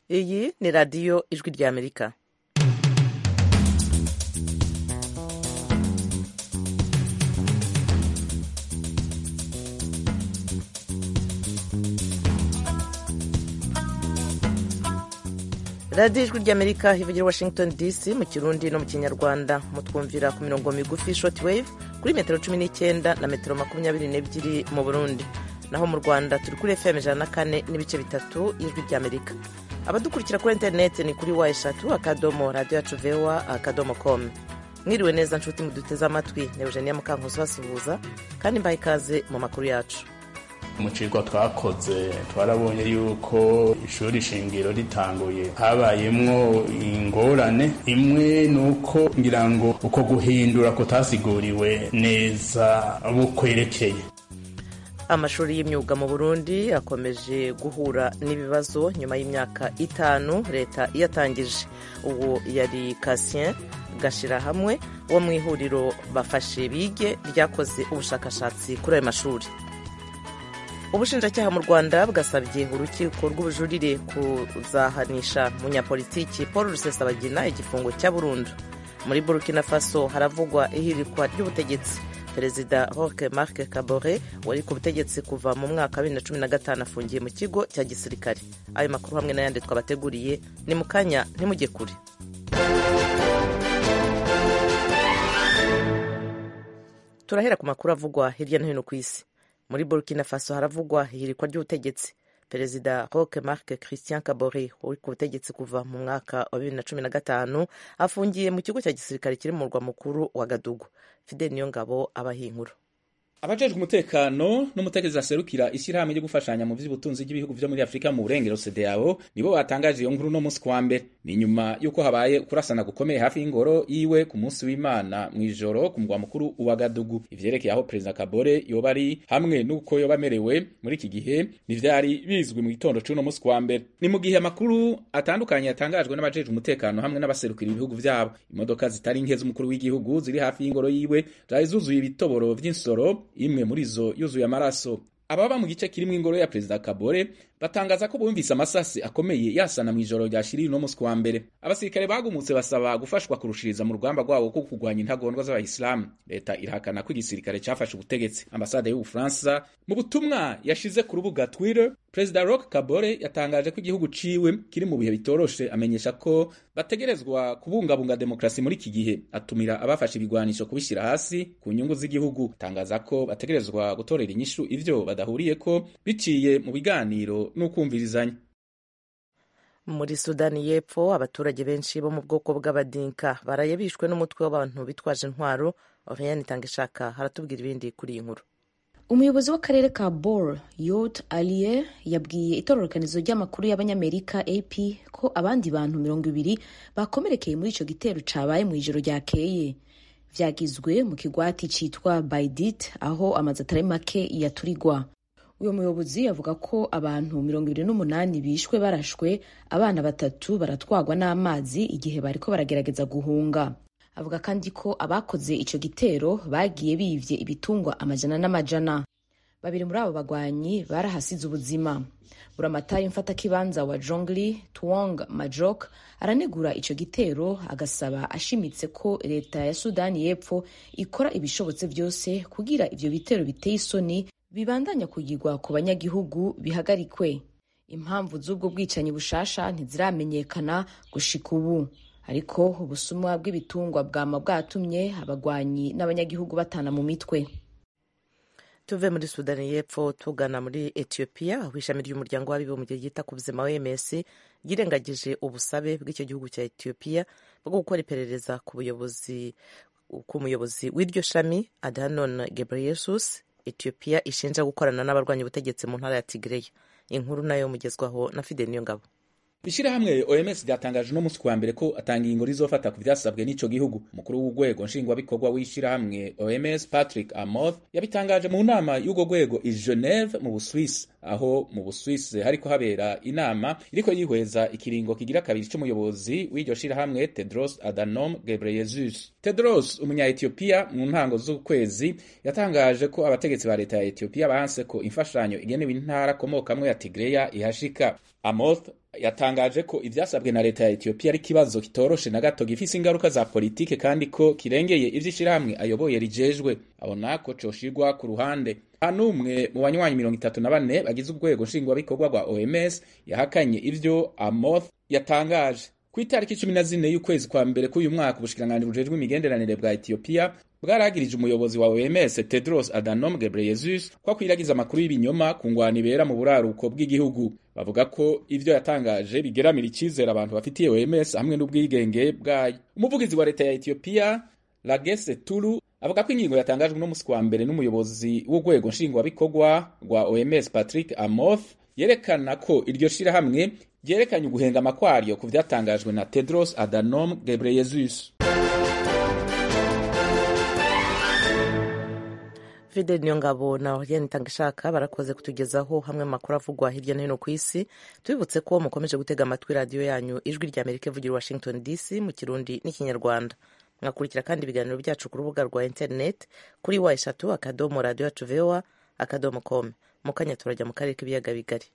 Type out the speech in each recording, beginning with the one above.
iyi ni radiyo ijwi ry'amerika radiyo ijwi ry'amerika ivugira washington dc mu kirundi no mu kinyarwanda mutwumvira ku mirongo migufi short wave kuri metero cumi n'icyenda na metero makumyabiri n'ebyiri mu burundi naho mu rwanda turi kuri fm ijana na kane n'ibice bitatu y'ijwi ry'amerika abadukurikira kuri interineti ni kuri wa eshatu akadomo radiyo yacu vewa akadomo komu mwiriwe neza nshuti muduteze amatwi ni eugenia mukankuzi basuhuza kandi mbaha ikaze mu makuru yacu mu kigo twakoze twarabonye yuko ishuri shingiro ritanguye habayemwo ingorane imwe ni uko ngira ngo uko guhindura kutasiguriwe neza bukwerekeye amashuri y'imyuga mu burundi akomeje guhura n'ibibazo nyuma y'imyaka itanu leta iyatangije ubu yari kasien gashira hamwe wo mu ihuriro bafashe bige ryakoze ubushakashatsi kuri ayo mashuri ubushinjacyaha mu rwanda bwasabye urukiko rw'ubujurire kuzahanisha munyapolitiki paul rusesabagina igifungo cya burundu muri burkina faso haravugwa ihirikwa ry'ubutegetsi perezida roque marc kabore wari ku butegetsi kuva mu mwaka wa bibiri na cumi na gatanu afungiye mu kigo cya gisirikare ayo makuru hamwe n'ayandi twabateguriye ni mu kanya ntimujye kure turahera ku makuru avugwa hirya no hino ku isi muri burkina faso haravugwa ihirikwa ry'ubutegetsi perezida roque marc christian kabore uri ku butegetsi kuva mu mwaka wa bibiri na cumi na gatanu afungiye mu kigo cya gisirikare kiri mu murwa mukuru wa gadugu fidel niyongabo abaha inkuru abajejwe umutekano n'umutegetsi aserukira ishyirahamwe ryo gufashanya mu vy'ubutunzi bw'ibihugu vyo muri afurika mu burengero cdao nibo batangaje iyo nkuru no munsi kwa mbere ni nyuma y'uko habaye kurasana gukomeye hafi y'ingoro yiwe ku munsi w'imana mw'ijoro ku mugwa mukuru wa gadugu ivyerekeye aho perezida kabore yoba ari hamwe n'uko yoba amerewe muri iki gihe ntivyari bizwi mu gitondo c'uno munsi kwa mbere ni mu gihe amakuru atandukanye yatangajwe n'abajejwe umutekano hamwe n'abaserukira ibihugu vyabo imodoka zitari nke z'umukuru w'igihugu ziri hafi y'ingoro yiwe zari zuzuye ibitoboro vy'insoro imwe muri zo yuzuye amaraso ababa mu gice kirimwo ingoro ya perezida kabore batangaza ko bumvise amasasi akomeye yasana mu ijoro ryashiriye uno munsi wa mbere abasirikare bagumutse basaba gufashwa kurushiriza mu rugamba rwabo ko kurwanya intagondwa z'abayisilamu leta irahakana ko igisirikare cyafashe ubutegetsi ambasade y'ubufaransa mu butumwa yashize ku rubuga twitter perezida rock kabore yatangaje ko igihugu ciwe kiri mu bihe bitoroshe amenyesha ko bategerezwa kubungabunga demokarasi muri iki gihe atumira abafashe ibigwanisho kubishyira hasi ku nyungu z'igihugu atangaza ko bategerezwa gutorera inyishu ivyo badahuriyeko biciye mu biganiro n'ukumvirizanya muri sudani y'epfo abaturage benshi bo mu bwoko bw'abadinka baraye bishwe n'umutwe w'abantu bitwaje intwaro oriane itanga ishaka haratubwira ibindi kuri iyi nkuru umuyobozi w'akarere ka bor yot aliye yabwiye itororokanizo ry'amakuru y'abanyamerika ap ko abandi bantu mirongo ibiri bakomerekeye muri ico gitero cabaye mu ijoro ryakeye vyagizwe mu kigwati citwa baidit aho amazu atari make yaturigwa uyu muyobozi avuga ko abantu mirongo ibiri n'umunani bishwe barashwe abana batatu baratwagwa n'amazi igihe bariko baragerageza guhunga avuga kandi ko abakoze ico gitero bagiye bivye ibitungwa amajana n'amajana babiri muri abo bagwanyi barahasize ubuzima buramatari mfatakibanza wa jongli tuong majok aranegura ico gitero agasaba ashimitse ko leta ya sudani y'epfo ikora ibishobotse vyose kugira ivyo bitero biteye isoni bibandanya kugirwa ku banyagihugu bihagarikwe impamvu z'ubwo bwicanyi bushasha ntiziramenyekana gushika ubu ariko ubusumwa bw'ibitungwa bwama bwatumye abagwanyi n'abanyagihugu batana mu mitwe tuve muri sudani y'epfo tugana muri etiyopiya aho ishami ry'umuryango w'abibumbye ryita ku buzima wms ryirengagije ubusabe bw'icyo gihugu cya etiyopiya bwo gukora iperereza ku buyobozi ku muyobozi w'iryo shami adanon gebreyesus etiyopiya ishinja gukorana n'abarwanya ubutegetsi mu ntara ya tigreya inkuru nayo mugezwaho na fide niyo ngabo ishirahamwe OMS ryatangaje no musi kwa mbere ko atanga ingingo rizofata ku vyasabwe n'ico gihugu umukuru w'urwego nshingwabikorwa w'ishirahamwe OMS Patrick Amoth yabitangaje mu nama y'urwo rwego i Geneve mu Buswisi aho mu Buswisi hariko habera inama iriko yihweza ikiringo kigira kabiri c'umuyobozi w'iryo shirahamwe Tedros Adhanom Ghebreyesus Tedros umunya Ethiopia mu ntango z'ukwezi yatangaje ko abategetsi ba leta ya Ethiopia banse ko imfashanyo igenewe intara komokamwe ya Tigreya ihashika Amoth yatangaje ko ivyasabwe na leta ya Ethiopia ari kibazo kitoroshe na gato gifise ingaruka za politike kandi ko kirengeye ivy'ishirahamwe ayoboye rijejwe abona ko coshirwa ku ruhande nta n'umwe mu banywanyi mirongo itatu na bane bagize urwego nshingwabikorwa rwa OMS yahakanye ivyo Amoth yatangaje ku itariki cumi na zine y'ukwezi kwa mbere k'uyu mwaka ubushikiranganji bujejwe imigenderanire bwa Ethiopia bwaragirije umuyobozi wa OMS Tedros Adhanom Ghebreyesus ko akwiragiza amakuru y'ibinyoma ku ngwano ibera mu buraruko bw'igihugu bavuga ko ivyo yatangaje bigeramira icizere abantu bafitiye OMS hamwe n'ubwigenge bwayo umuvugizi wa leta ya Ethiopia Lagese Tulu avuga ko ingingo yatangajwe no musi wa mbere n'umuyobozi w'urwego nshingwabikorwa rwa OMS Patrick Amoth yerekana ko iryo shirahamwe ryerekanye uguhengama kwaryo ku vyatangajwe na Tedros Adhanom Ghebreyesus Fidel Niyongabo na Oriane Tangishaka barakoze kutugezaho hamwe mu makuru avugwa hirya no hino ku isi tubibutse ko mukomeje gutega amatwi radiyo yanyu ijwi rya Amerika ivugira Washington DC mu kirundi n'ikinyarwanda mwakurikira kandi ibiganiro byacu ku rubuga rwa internet kuri wa eshatu akadomo radiyo yacu voa akadomo com mu kanya turajya mu karere k'ibiyaga bigari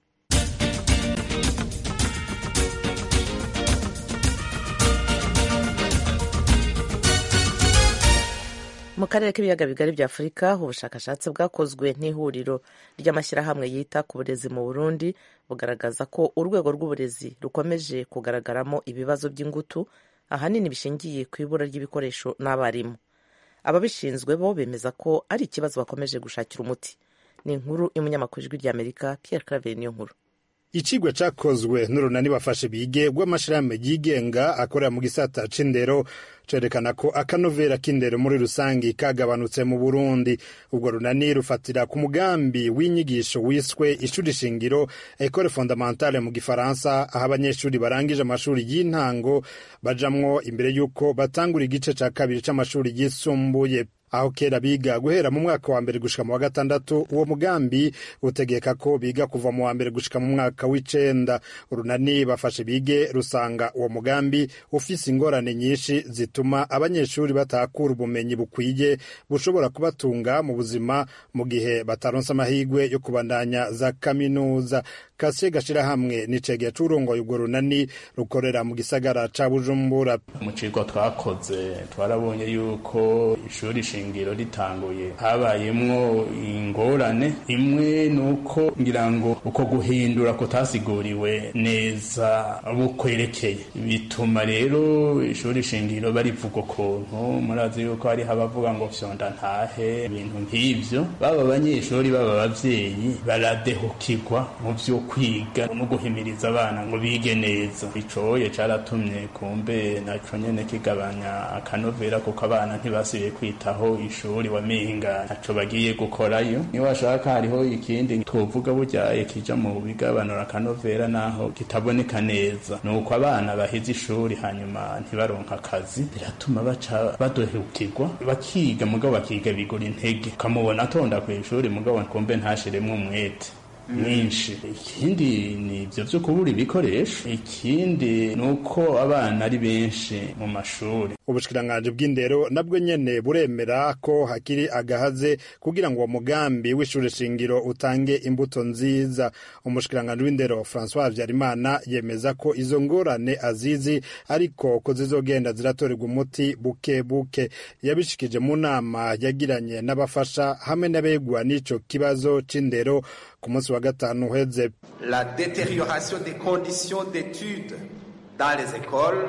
mu karere k'ibiyaga bigari bya afurika ubushakashatsi bwakozwe n'ihuriro ry'amashyirahamwe yita ku burezi mu burundi bugaragaza ko urwego rw'uburezi rukomeje kugaragaramo ibibazo by'ingutu ahanini bishingiye ku ibura ry'ibikoresho n'abarimu ababishinzwe bo bemeza ko ari ikibazo bakomeje gushakira umuti ni inkuru y'umunyamakuru ijwi ry'amerika pierre claver niyo nkuru icigwa cakozwe n'urunani bafashe bige rw'amashirahamwe yigenga akorera mu gisata c'indero cerekana ko akanovera k'indero muri rusangi kagabanutse mu burundi ubwo runani rufatira ku mugambi w'inyigisho wiswe ishuri shingiro ecole fondamentale mu gifaransa aho abanyeshuri barangije amashuri y'intango bajamwo imbere y'uko batangura igice ca kabiri c'amashuri yisumbuye aho kera biga guhera mu mwaka wa mbere gushika mu wa gatandatu uwo mugambi utegeka ko biga kuva mu wa mbere gushika mu mwaka w'icenda urunani bafashe bige rusanga uwo mugambi ufise ingorane nyinshi zituma abanyeshuri batakura ubumenyi bukwiye bushobora kubatunga mu buzima mu gihe bataronse amahirwe yo kubandanya za kaminuza kasiye gashirahamwe nicegeye c'urongoye urwo runani rukorera mu gisagara ca bujumbura mu kigo twakoze twarabonye yuko ishuri shingiro ritanguye habayemwo ingorane imwe nuko ngira ngo uko guhindura kutasiguriwe neza bukwerekeye bituma rero ishuri shingiro barivuga ukuntu murazi yuko hariho abavuga ngo vyonda ntahe ibintu nk'ivyo baba abanyeshuri baba abavyeyi baradehukirwa mu vyo kwiga no guhimiriza abana ngo bige neza icoye caratumye kumbe naco nyene kigabanya akanovera kuko abana ntibasubiye kwitaho ishuri wamenga ntaco bagiye gukorayo niyo washaka hariho ikindi twovuga burya kija mu bigabanura akanovera naho kitaboneka neza nuko abana baheze ishuri hanyuma ntibaronka akazi biratuma baca badohukirwa bakiga mugabo bakiga bigura intege ukamubona atonda kw'ishuri mugabo kumbe ntashiremwo umwete mwinshi ikindi ni ibyo byo kubura ibikoresho ikindi ni uko abana ari benshi mu mashuri ubushikiranganji bw'indero nabwo nyene buremera ko hakiri agahaze kugira ngo uwo mugambi w'ishuri shingiro utange imbuto nziza umushikiranganji w'indero francois habyarimana yemeza ko izo ngorane azizi ariko ko zizogenda ziratorerwa umuti buke buke yabishikije mu nama yagiranye n'abafasha hamwe n'abegwa n'ico kibazo c'indero ku munsi wa gatanu uheze la détérioration des conditions d'études dans les écoles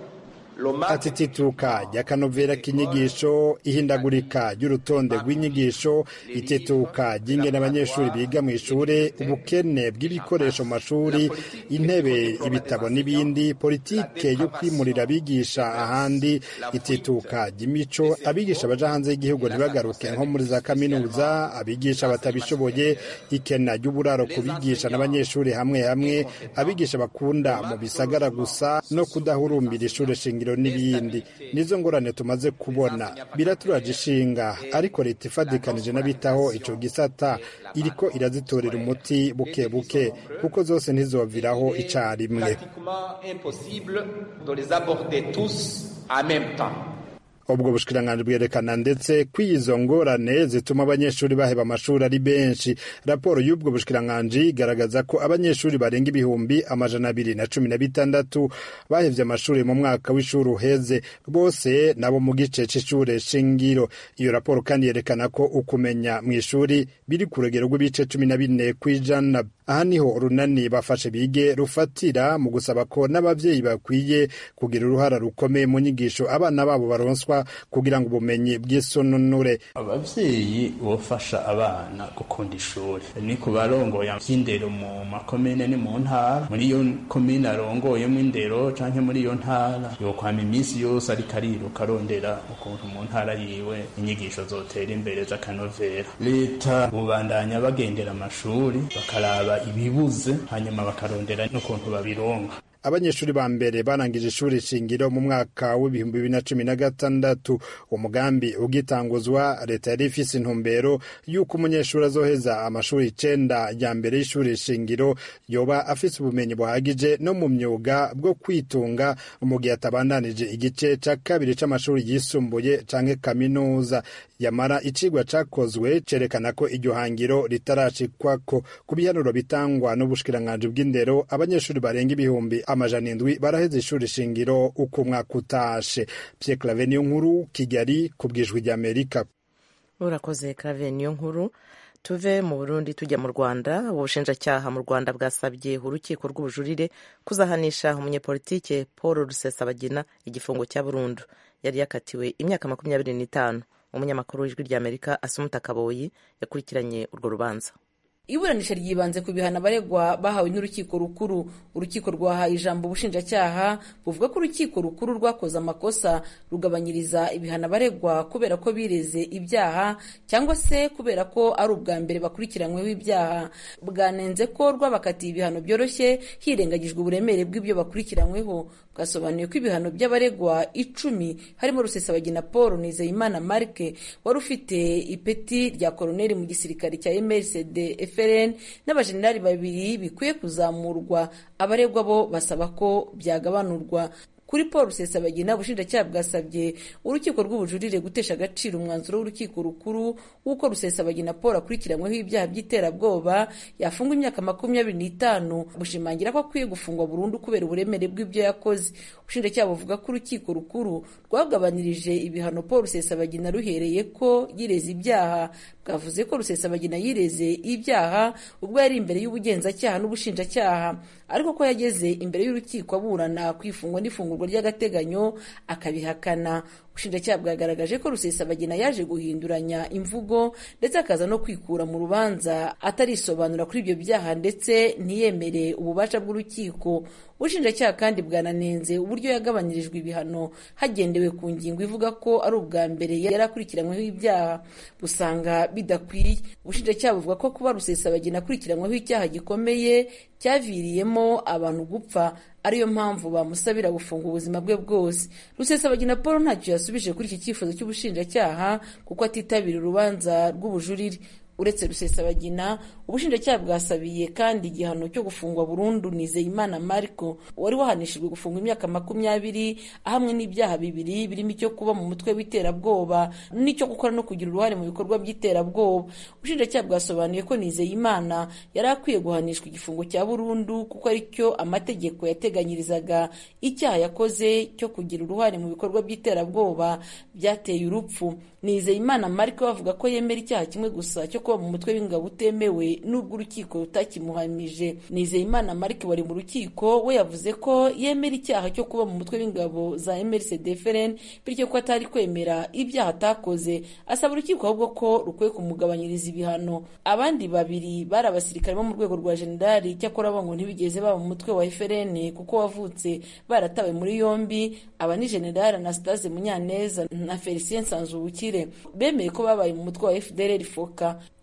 ati tituka ry'akanovera k'inyigisho ihindagurika ry'urutonde rw'inyigisho itituka ry'ingene abanyeshuri biga mu ishuri ubukene bw'ibikoresho mu mashuri intebe ibitabo n'ibindi politike yo kwimurira abigisha ahandi itituka ry'imico abigisha baja hanze y'igihugu ntibagaruke nko muri za kaminuza abigisha batabishoboye ikena ry'uburaro ku bigisha n'abanyeshuri hamwe hamwe abigisha bakunda mu bisagara gusa no kudahurumbira ishuri shingiro n'ibindi nizo ngorane tumaze kubona biraturaje ishinga ariko leta ifadikanije n'abitaho ico gisata iriko irazitorera umuti buke buke kuko zose ntizoviraho icarimwe ubwo bushikiranganji bwerekana ndetse ko izo ngorane zituma abanyeshuri baheba amashuri ari benshi raporo y'ubwo bushikiranganji igaragaza ko abanyeshuri barenga ibihumbi amajana abiri na cumi na bitandatu bahevye amashuri mu mwaka w'ishuri uheze bose nabo mu gice c'ishure shingiro iyo raporo kandi yerekana ko ukumenya mu ishuri biri ku rugero rw'ibice cumi na bine kw'ijana aha niho urunani bafashe bige rufatira mu gusaba ko n'abavyeyi bakwiye kugira uruhara rukomeye mu nyigisho abana babo baronswa kugira ngo ubumenyi bw'isononure abavyeyi bofasha abana gukunda ishuri ni ku barongoye vy'indero mu makomine ni mu ntara muri iyo komine arongoyemo indero canke muri iyo ntara yokwama iminsi yose ariko ariruka arondera ukuntu mu ntara yiwe inyigisho zotera imbere z'akanovera leta bubandanya bagendera amashuri bakaraba ibibuze hanyuma bakarondera n'ukuntu babironka abanyeshuri ba mbere barangije ishuri shingiro mu mwaka w'ibihumbi bibiri na cumi na gatandatu umugambi ugitanguzwa leta yari ifise intumbero y'uko umunyeshuri azoheza amashuri icenda ya mbere y'ishuri shingiro yoba afise ubumenyi buhagije no mu myuga bwo kwitunga mu gihe atabandanije igice ca kabiri c'amashuri yisumbuye canke kaminuza yamara icigwa cakozwe cerekana ko iryo hangiro ritarashikwako ku bihanuro bitangwa n'ubushikiranganji bw'indero abanyeshuri barenga ibihumbi amajana indwi baraheze ishuri shingiro uko umwaka utashe Pierre Claver niyo nkuru Kigali ku bwijwi ry'Amerika urakoze Claver niyo nkuru tuve mu Burundi tujya mu Rwanda ubushinjacyaha mu Rwanda bwasabye urukiko rw'ubujurire kuzahanisha umunyepolitike Paul Rusesabagina igifungo cya burundu yari yakatiwe imyaka makumyabiri n'itanu umunyamakuru w'ijwi ry'Amerika Asumuta Kaboyi yakurikiranye urwo rubanza iburanisha ryibanze ku bihano abaregwa bahawe n'urukiko rukuru urukiko rwahaye ijambo ubushinjacyaha buvuga ko urukiko rukuru rwakoze amakosa rugabanyiriza ibihano abaregwa kubera ko bireze ibyaha cyangwa se kubera ko ari ubwa mbere bakurikiranyweho ibyaha bwanenze ko rwabakatiye ibihano byoroshye hirengagijwe uburemere bw'ibyo bakurikiranyweho bwasobanuye ko ibihano by'abaregwa icumi harimo rusesabagina paul nizeyimana marike wari ufite ipeti rya koroneri mu gisirikare cya mrcd FRN n'abajenerali babiri bikwiye kuzamurwa abaregwa bo basaba ko byagabanurwa kuri paul rusesabagina ubushinjacyaha bwasabye urukiko rw'ubujurire gutesha agaciro umwanzuro w'urukiko rukuru w'uko rusesabagina paul akurikiranyweho ibyaha by'iterabwoba yafungwa imyaka makumyabiri n'itanu bushimangira ko akwiye gufungwa burundu kubera uburemere bw'ibyo yakoze ubushinjacyaha buvuga ko urukiko rukuru rwagabanirije ibihano paul rusesabagina ruhereye ko yireze ibyaha bwavuze ko rusesabagina yireze ibyaha ubwo yari imbere y'ubugenzacyaha n'ubushinjacyaha ariko ko yageze imbere y'urukiko aburana ku ifungwa n'ifungurwa ry'agateganyo akabihakana ubushinjacyaha bwagaragaje ko rusesabagina yaje guhinduranya imvugo ndetse akaza no kwikura mu rubanza atarisobanura kuri ibyo byaha ndetse ntiyemere ububasha bw'urukiko ubushinjacyaha kandi bwananenze uburyo yagabanyirijwe ibihano hagendewe ku ngingo ivuga ko ari ubwa mbere yari akurikiranyweho ibyaha busanga bidakwiye ubushinjacyaha buvuga ko kuba rusesabagina akurikiranyweho icyaha gikomeye cyaviriyemo abantu gupfa ariyo mpamvu bamusabira gufunga ubuzima bwe bwose rusesabagina paul ntacyo yasubije kuri iki cyifuzo cy'ubushinjacyaha kuko atitabira urubanza rw'ubujurire uretse rusesabagina ubushinjacyaha bwasabiye kandi igihano cyo gufungwa burundu nizeyimana mariko wari wahanishijwe gufungwa imyaka makumyabiri ahamwe n'ibyaha bibiri birimo icyo kuba mu mutwe w'iterabwoba n'icyo gukora no kugira uruhare mu bikorwa by'iterabwoba ubushinjacyaha bwasobanuye ko nizeyimana yari akwiye guhanishwa igifungo cya burundu kuko aricyo amategeko yateganyirizaga icyaha yakoze cyo kugira uruhare mu bikorwa by'iterabwoba byateye urupfu nizeyimana mariko bavuga ko yemera icyaha kimwe gusa cyo kuba mu mutwe w'ingabo utemewe n'ubwo urukiko rutakimuhamije nizeyimana marike wari mu rukiko we yavuze ko yemera icyaha cyo kuba mu mutwe w'ingabo za mrcdfrn bityo ko atari kwemera ibyaha atakoze asaba urukiko ahubwo ko rukwiye kumugabanyiriza ibihano abandi babiri bari abasirikare bo mu rwego rwa jenerali cyakora bo ngo ntibigeze baba mu mutwe wa frn kuko wavutse baratawe muri yombi aba ni jenerali anastase munyaneza na felicien nsanzubukire bemeye ko babaye mu mutwe wa fdr foka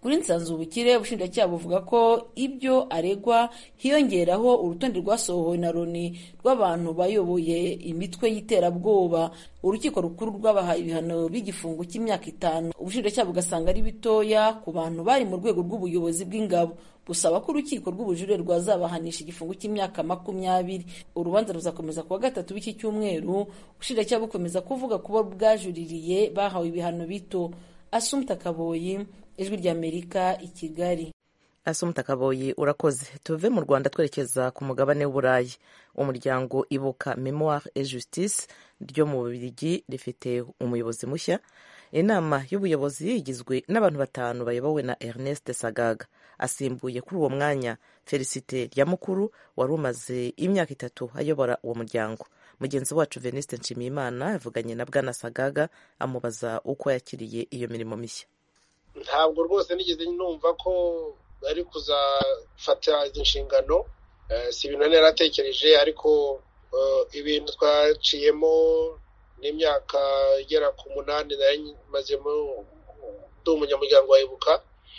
kuri nsanzubukire ubushinjacyaha buvuga ko ibyo aregwa hiyongeraho urutonde rwasohowe na loni rw'abantu bayoboye imitwe y'iterabwoba urukiko rukuru rwabahaye ibihano by'igifungo cy'imyaka itanu ubushinjacyaha bugasanga ari bitoya ku bantu bari mu rwego rw'ubuyobozi bw'ingabo busaba ko urukiko rw'ubujurire rwazabahanisha igifungo cy'imyaka makumyabiri urubanza ruzakomeza kuwa gatatu w'iki cyumweru ubushinjacyaha bukomeza kuvuga kuba bwajuririye bahawe ibihano bito asumta kaboyi ijwi ry'amerika i kigali asumta kaboyi urakoze tuve mu rwanda twerekeza ku mugabane w'uburayi umuryango ibuka memoire et justice ryo mu bubirigi rifite umuyobozi mushya inama y'ubuyobozi igizwe n'abantu batanu bayobowe na ernest sagaga asimbuye kuri uwo mwanya felicite ryamukuru wari umaze imyaka itatu ayobora uwo muryango mugenzi wacu veniste nshimiyimana yavuganye na bwana sagaga amubaza uko yakiriye iyo mirimo mishya ntabwo rwose nigeze numva ko bari kuzafata izi nshingano si ibintu nari naratekereje ariko ibintu twaciyemo n'imyaka igera ku munani nari mazemo ndi umunyamuryango wa ibuka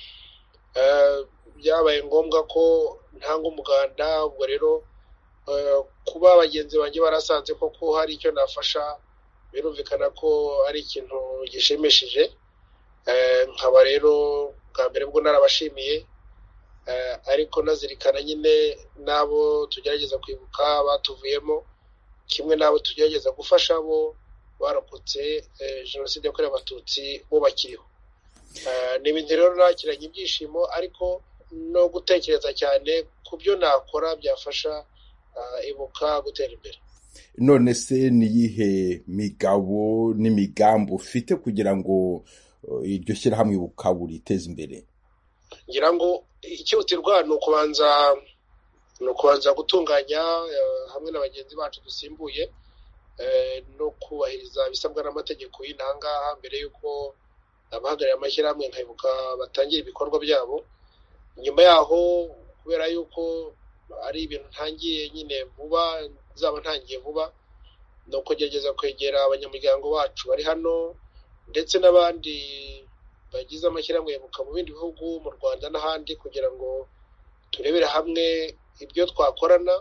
byabaye ngombwa ko ntanga umuganda ubwo rero kuba bagenzi banjye barasanze koko hari icyo nafasha birumvikana ko ari ikintu gishimishije nkaba rero bwa mbere bwo narabashimiye ariko nazirikana nyine n'abo tugerageza kwibuka batuvuyemo kimwe n'abo tugerageza gufasha bo barokotse jenoside yakorewe abatutsi bo bakiriho ni ibintu rero nakiranye ibyishimo ariko no gutekereza cyane ku byo nakora byafasha ibuka gutera imbere none se ni iyihe migabo n'imigambi ufite kugira ngo iryo shyirahamwe ibuka buriteze imbere ngira ngo icyihutirwa ni ukubanza ni ukubanza gutunganya hamwe na bagenzi bacu dusimbuye no kubahiriza ibisabwa n'amategeko y'intangaha mbere y'uko abahagarariye amashyirahamwe nkayibuka batangira ibikorwa byabo nyuma yaho kubera yuko ari ibintu ntangiye nyine vuba zaba ntangiye vuba ni ukugerageza kwegera abanyamuryango bacu bari hano ndetse n'abandi bagize amashyirahamwe yibuka mu bindi bihugu mu rwanda n'ahandi kugira ngo turebere hamwe ibyo twakorana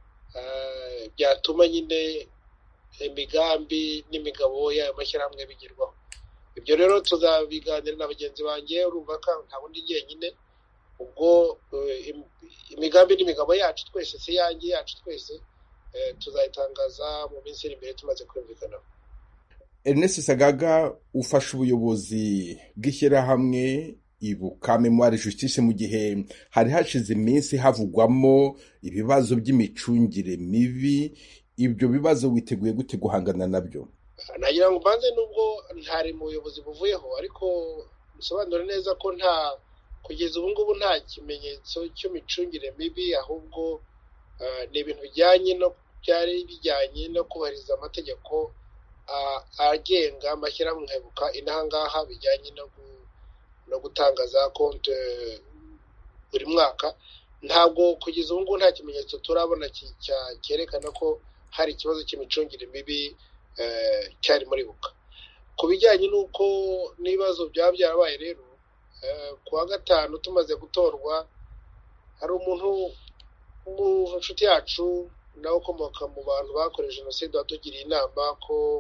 byatuma nyine imigambi n'imigabo y'ayo mashyirahamwe bigerwaho ibyo rero tuzabiganira na bagenzi banjye urumva ko nta bundi jyenyine ubwo imigambi n'imigabo yacu twese si yanjye yacu twese tuzayitangaza mu minsi iri imbere tumaze kumvikanaho Ernest Sagaga ufasha ubuyobozi bw'ishyirahamwe ibuka memoire justice mu gihe hari hashize iminsi havugwamo ibibazo by'imicungire mibi ibyo bibazo witeguye gute guhangana nabyo nagira ngo mbanze nubwo ntari mu buyobozi buvuyeho ariko bisobanura neza ko nta kugeza ubu ngubu nta kimenyetso cy'imicungire mibi ahubwo ni ibintu bijyanye no byari bijyanye no kubahiriza amategeko agenga amashyirahamwe nkabuka inahangaha bijyanye no gutanga za konti buri mwaka ntabwo kugeza ubu ngubu nta kimenyetso turabona cyerekana ko hari ikibazo cy'imicungire mibi cyari muri buka ku bijyanye n'uko n'ibibazo byaba byarabaye rero ku wa gatanu tumaze gutorwa hari umuntu mu nshuti yacu nawe ukomoka mu bantu bakorewe jenoside watugiriye inama ko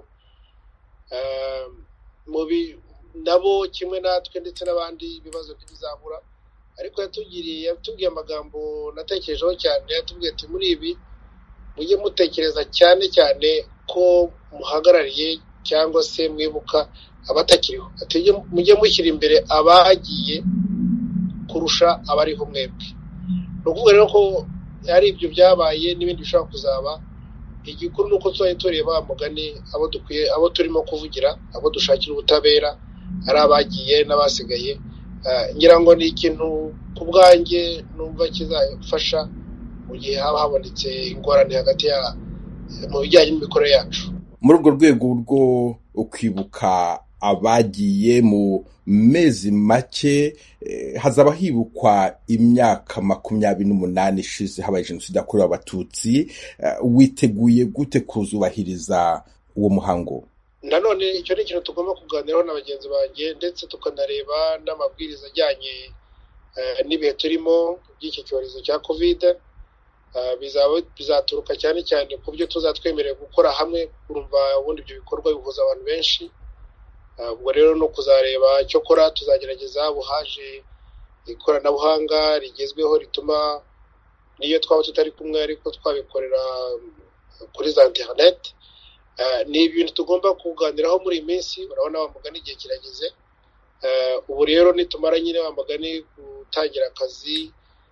nabo kimwe natwe ndetse n'abandi ibibazo ntibizabura ariko yatugiriye yatubwiye amagambo natekerejeho cyane yatubwiye ati muri ibi mujye mutekereza cyane cyane ko muhagarariye cyangwa se mwibuka abatakiriho mujye mushyira imbere abagiye kurusha abariho mwebwe ni ukuvuga rero ko ari ibyo byabaye n'ibindi bishobora kuzaba igikuru ni uko tuzajya tureba mugani abo dukwiye abo turimo kuvugira abo dushakira ubutabera ari abagiye n'abasigaye ngira ngo ni ikintu ku bwanjye numva kizafasha mu gihe haba habonetse ingorane hagati ya mu bijyanye n'imikorere yacu muri urwo rwego rwo kwibuka abagiye mu mezi make hazaba hibukwa imyaka makumyabiri n'umunani ishize habaye jenoside yakorewe abatutsi witeguye gute kuzubahiriza uwo muhango nanone icyo ni ikintu tugomba kuganiraho na bagenzi banjye ndetse tukanareba n'amabwiriza ajyanye n'ibihe turimo by'iki cyorezo cya kovide bizaturuka cyane cyane ku byo tuzatwemerera gukora hamwe kurumva ubundi ibyo bikorwa bihuza abantu benshi ubwo rero no kuzareba icyo kora tuzagerageza buhaje ikoranabuhanga rigezweho rituma niyo twaba tutari kumwe ariko twabikorera kuri za interineti ni ibintu tugomba kuganiraho muri iyi minsi urabona wa mugani igihe kirageze ubu rero nitumara nyine wa mugani gutangira akazi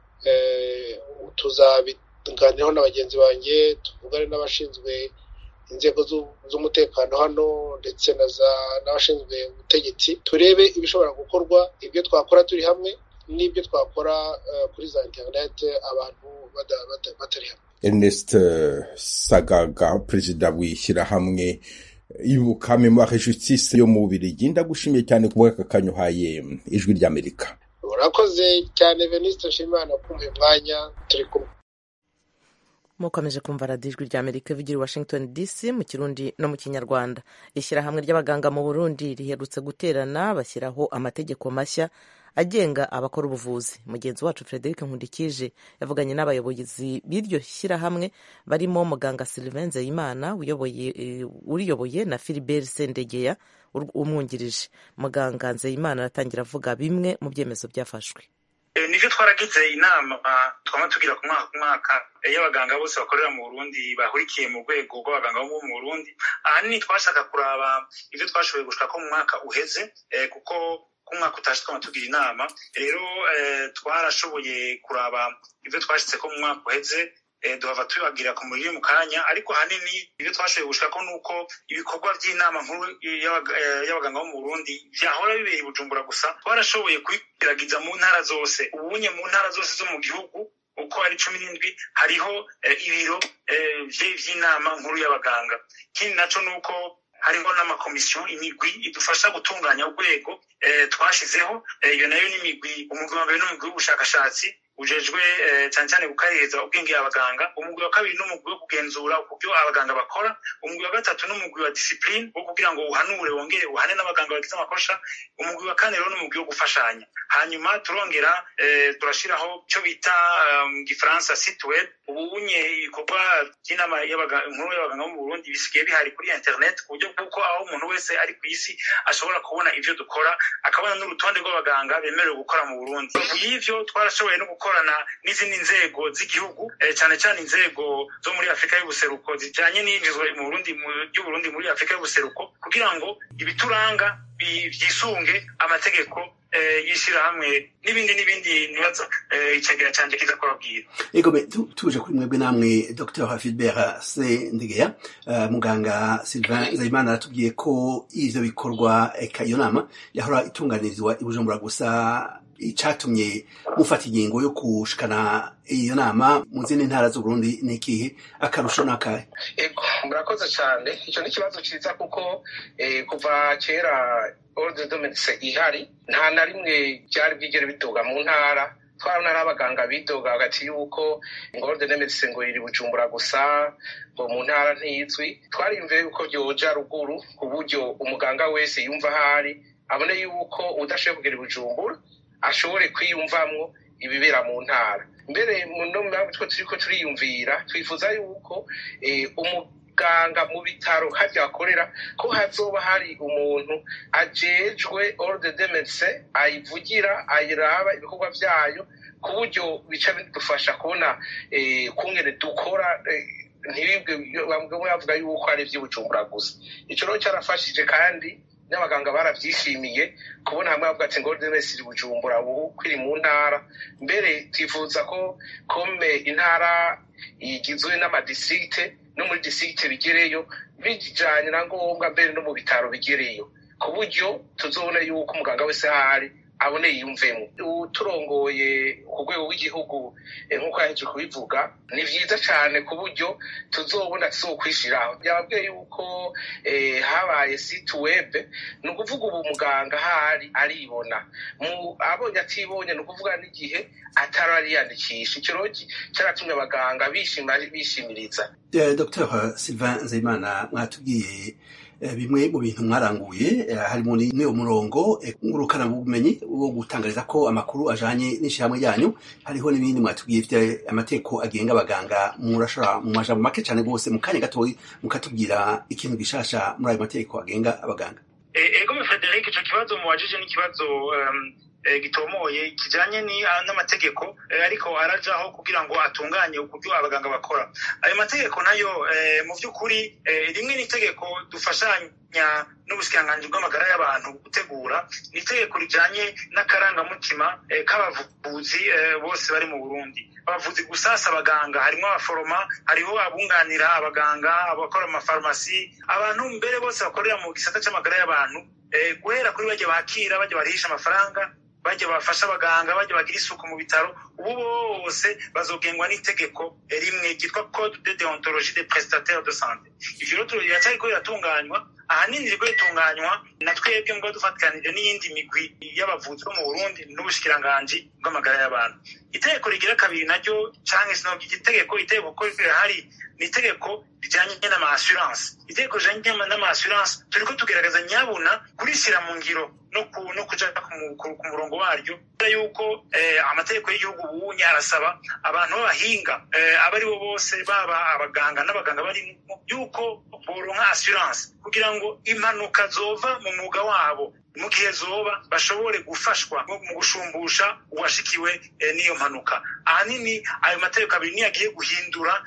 tuzabiganiraho na bagenzi banjye tuvugane n'abashinzwe inzego z'umutekano hano ndetse n'abashinzwe ubutegetsi turebe ibishobora gukorwa ibyo twakora turi hamwe n'ibyo twakora kuri za interineti abantu batari hamwe Ernest Sagaga perezida w'ishyirahamwe ibuka memoire justice yo mu Bubiligi ndagushimiye cyane ku bw'aka kanya uhaye ijwi ry'Amerika urakoze cyane Venuste Nshimiyimana kumva umwanya turi kumwe mukomeje kumva radiyo ijwi rya amerika ivugira i washington dc mu kirundi no mu kinyarwanda ishyirahamwe ry'abaganga mu burundi riherutse guterana bashyiraho amategeko mashya agenga abakora ubuvuzi mugenzi wacu frederic nkundikije yavuganye n'abayobozi b'iryo shyirahamwe barimo muganga sylvain nzeyimana uriyoboye na philibert sendegeya umwungirije muganga nzeyimana aratangira avuga bimwe mu byemezo byafashwe nibyo twaragize inama twaba tugira ku mwaka ku mwaka iyo abaganga bose bakorera mu burundi bahurikiye mu rwego rw'abaganga bo mu burundi ahanini twashaka kuraba ibyo twashoboye gushaka ko mu mwaka uheze kuko ku mwaka utashe twaba tugira inama rero twarashoboye kuraba ibyo twashyitse ko mu mwaka uheze duhava tubagira ku muriro mu kanya ariko ahanini ibyo twashoboye gushaka ni uko ibikorwa by'inama nkuru y'abaganga bo mu burundi byahora bibera i bujumbura gusa twarashoboye kubigeragiza mu ntara zose ubunye mu ntara zose zo mu gihugu uko ari cumi n'indwi hariho ibiro by'inama nkuru y'abaganga ikindi nacyo ni uko hariho n'amakomisiyo imigwi idufasha gutunganya urwego twashyizeho iyo nayo ni imigwi umugwi wa mbere n'umugwi w'ubushakashatsi ujejwe cyane cyane gukaririza ubwenge abaganga umugwi wa kabiri n'umugwi wo kugenzura uburyo abaganga bakora umugwi wa gatatu n'umugwi wa disipurine wo kugira ngo uhanure wongere uhane n'abaganga bagize amakosa umugwi wa kane rero n'umugwi wo gufashanya hanyuma turongera turashyiraho icyo bita mu gifaransa situwedi ubu unye ibikorwa by'inama nkuru y'abaganga bo mu burundi bisigaye bihari kuri interineti ku buryo bw'uko aho umuntu wese ari ku isi ashobora kubona ibyo dukora akabona n'urutonde rw'abaganga bemerewe gukora mu burundi y'ivyo twarashoboye no gukorana n'izindi nzego z'igihugu cyane cyane inzego zo muri afurika y'ubuseruko zijyanye n'iyinjizwa mu burundi ry'uburundi muri afurika y'ubuseruko kugira ngo ibituranga byisunge amategeko y'ishyirahamwe n'ibindi n'ibindi nibaza icegera cyanjye kiza kubabwira ego tuje kuri mwebwe namwe dr hafidbert sendegeya muganga sylvain nzayimana aratubwiye ko ivyo bikorwa eka iyo nama yahora itunganirizwa i bujumbura gusa icatumye mufata ingingo yo kushikana iyo nama mu zindi ntara z'uburundi ni ikihe akarusho n'akahe ego murakoze cyane icyo ni ikibazo cyiza kuko kuva kera ordre de medecin ihari nta na rimwe byari bwigere bidoga mu ntara twabona ari abaganga bidoga hagati y'uko ngo ordre de medecin ngo iri bujumbura gusa ngo mu ntara ntizwi twariyumviye yuko byoja ruguru ku buryo umuganga wese yumva ahari abone yuko udashoboye kugera i bujumbura ashobore kwiyumvamwo ibibera mu ntara mbere no mpamvu two turi ko turiyumvira twifuza yuko umuganga mu bitaro harya akorera ko hazoba hari umuntu ajejwe ordre de medecin ayivugira ayiraba ibikorwa byayo ku buryo bica bidufasha kubona kungene dukora ntibibwe bavuga yuko ari iby'ubujumbura gusa icyo rero cyarafashije kandi n'abaganga barabyishimiye kubona hamwe bavuga ati ngo wese iri bujumbura ubu kwiri mu ntara mbere twifuza ko kome intara igizwe n'amadistrikite no muri distrikite bigereyo bijanye na ngombwa mbere no mu bitaro bigereyo ku buryo tuzobona yuko umuganga wese ahari abone yiyumvemo turongoye ku rwego rw'igihugu nk'uko yaheje kubivuga ni byiza cyane ku buryo tuzobona tuzokwishyiraho byababwiye yuko habaye site web ni ukuvuga ubu muganga ahari aribona abonye atibonye ni ukuvuga n'igihe atarariyandikisha icyo rero cyaratumye abaganga bishimiriza dr sylvain nzeyimana mwatubwiye bimwe mu bintu mwaranguye harimo n'uwo murongo ngurukana bumenyi wo gutangariza ko amakuru ajanye n'ishyirahamwe ryanyu hariho n'ibindi mwatubwiye bifite amategeko agenga abaganga murashobora mu majambo make cyane rwose mu kanya gatoyi mukatubwira ikintu gishasha muri ayo mategeko agenga abaganga ego frederic ico kibazo muwajije n'ikibazo gitomoye kijanye n'amategeko ariko arajaho kugira ngo atunganye uburyo abaganga bakora ayo mategeko nayo mu by'ukuri rimwe n'itegeko dufashanya n'ubushikiranganji bw'amagara y'abantu gutegura ni itegeko rijanye n'akarangamutima k'abavuzi bose bari mu burundi abavuzi gusasa abaganga harimo abaforoma hariho abunganira abaganga abakora amafarumasi abantu mbere bose bakorera mu gisata c'amagara y'abantu guhera kuri bajya bakira bajya barihisha amafaranga bajya bafasha abaganga bajya bagira isuku mu bitaro ubu bose bazogengwa n'itegeko rimwe ryitwa code de deontologie des prestataires de santé ivyo rero riracyariko riratunganywa ahanini ririko ritunganywa na twebwe ngo dufatikanije n'iyindi migwi y'abavuzi bo mu burundi n'ubushikiranganji bw'amagara y'abantu itegeko rigira kabiri naryo canke sinobwa igitegeko itegeko ko rirahari ni itegeko rijanye n'ama assurance itegeko rijanye n'ama assurance turiko tugerageza nyabuna kurishyira mu ngiro no kuja ku murongo waryo kubera yuko amategeko y'igihugu ubunye arasaba abantu b'abahinga abo ari bo bose baba abaganga n'abaganga barimo yuko boronka assurance kugira ngo impanuka zova mu mwuga wabo mu gihe zoba bashobore gufashwa mu gushumbusha uwashikiwe n'iyo mpanuka ahanini ayo mategeko abiri niyo agiye guhindura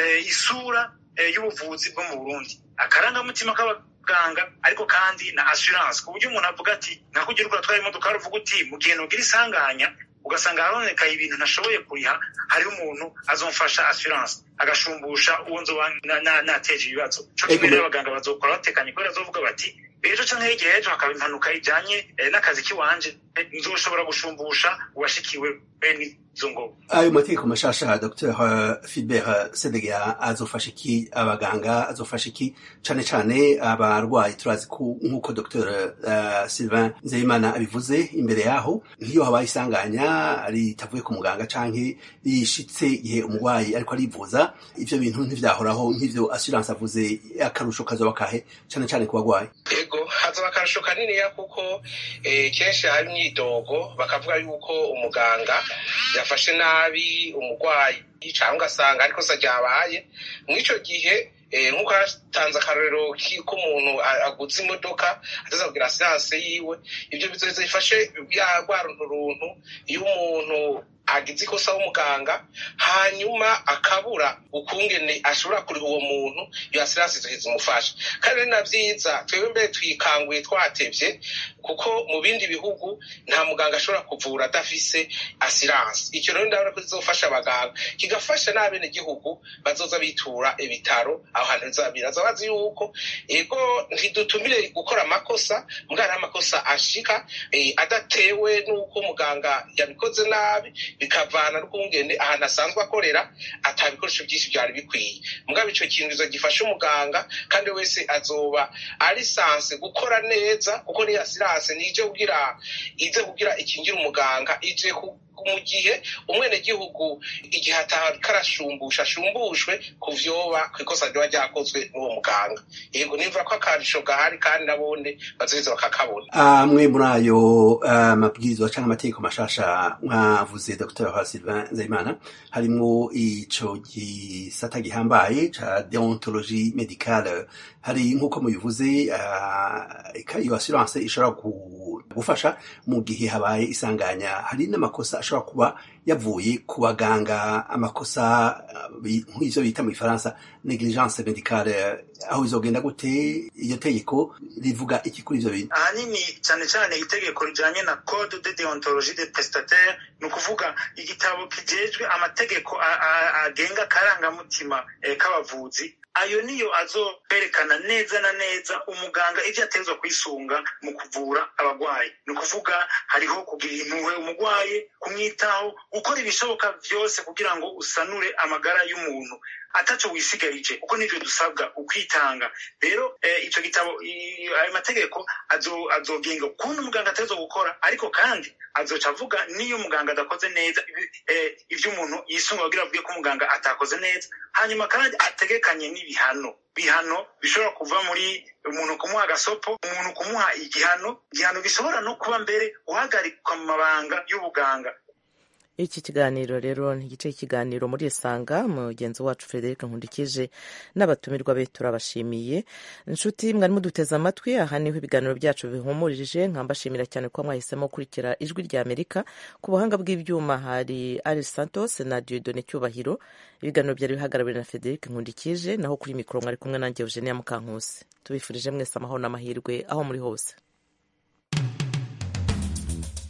isura y'ubuvuzi bwo mu burundi akarangamutima k'abaganga ariko kandi na assurance ku buryo umuntu avuga ati nakugira uko atwara imodoka aravuga uti mu gihe nugira isanganya ugasanga haronekaye ibintu ntashoboye kuriha hariho umuntu azomfasha assurance agashumbusha uwo nzoba nateje ibibazo co kimwe rero abaganga bazokora batekanye kubera bazovuga bati ejo canke hirya ejo hakaba impanuka ijanye n'akazi kiwanje nzoshobora gushumbusha uwashikiwe n'izo ngobo ayo mategeko mashasha dr filbert sedega azofasha iki abaganga azofasha iki cane cane abarwayi turazi ko nk'uko dr uh, sylvain nzeyimana abivuze imbere yaho nk'iyo habaye isanganya ritavuye ku muganga canke rishitse igihe umurwayi ariko arivuza ivyo bintu ntivyahoraho nk'ivyo assurance avuze akarusho kazoba kahe cane cane ku bagwayi ego hazaba akarusho kaniniya kuko kenshi hari imyidogo bakavuga yuko umuganga yafashe nabi umurwayi cyangwa ugasanga ariko se ryabaye mw'icyo gihe nk'uko hatanze akarorero k'umuntu aguze imodoka atazabwira asiranse yiwe ibyo bizoza bifashe rwa runturuntu iyo umuntu agize ikosa w'umuganga hanyuma akabura ukungene ashobora kuriha uwo muntu iyo asiranse izoheza umufasha kandi ari na byiza twebwe mbere twikanguye twatevye kuko mu bindi bihugu nta muganga ashobora kuvura adafise asiranse icyo rero ndabona ko kizofasha abaganga kigafasha n'abenegihugu bazoza bitura ibitaro aho hantu bizabira bazi yuko ego ntidutumire gukora amakosa mwana amakosa ashika adatewe n'uko muganga yabikoze nabi bikavana n'ukungene ahantu asanzwe akorera ata bikoresho byinshi byari bikwiye mugabo ico kintu gifasha umuganga kandi wese azoba ari sanse gukora neza kuko niyo asiranse nije kugira ize kugira ikingira umuganga ije mu gihe umwenegihugu igihe atarashumbusha ashumbushwe ku vyoba ku ikosa ryoba ryakozwe n'uwo muganga yego nimva ko akarusho gahari kandi nabone bazoheza bakakabona amwe muri ayo mabwirizwa canke amategeko mashasha mwavuze dr sylvain nzeyimana harimwo ico gisata gihambaye ca deontologie medicale hari nk'uko mubivuze iyo assurance ishobora gufasha mu gihe habaye isanganya hari n'amakosa ashobora kuba yavuye ku baganga amakosa nk'ivyo bita mu gifaransa negligence medicale aho bizogenda gute iyo tegeko rivuga iki kuri ivyo bintu ahanini cyane cyane itegeko rijanye na code de deontologie des prestataires ni ukuvuga igitabo kijejwe amategeko agenga akarangamutima k'abavuzi ayo niyo azoberekana neza na neza umuganga ivyo ategerezwa kwisunga mu kuvura abagwayi ni ukuvuga hariho kugira impuhwe umugwayi kumwitaho gukora ibishoboka vyose kugira ngo usanure amagara y'umuntu ataco wisigarije kuko nivyo dusabwa ukwitanga rero ico gitabo ayo mategeko azogenga ukuntu umuganga ateza gukora ariko kandi azoca avuga niyo umuganga adakoze neza ivyo umuntu yisunga kugira avuge ko umuganga atakoze neza hanyuma kandi ategekanye n'ibihano bihano bishobora kuva muri umuntu kumuha agasopo umuntu kumuha igihano igihano gishobora no kuba mbere guhagarikwa mu mabanga y'ubuganga iki kiganiro rero ni igice cy'ikiganiro muri isanga mugenzi wacu frederic nkundikije n'abatumirwa be turabashimiye inshuti mwari muduteze amatwi aha niho ibiganiro byacu bihumurije nkambashimira cyane ko mwahisemo gukurikira ijwi rya amerika ku buhanga bw'ibyuma hari ari santos na diodone cyubahiro ibiganiro byari bihagarariwe na frederic nkundikije naho kuri mikoro mwari kumwe nanjye eugenia mukankusi tubifurije mwese amahoro n'amahirwe aho muri hose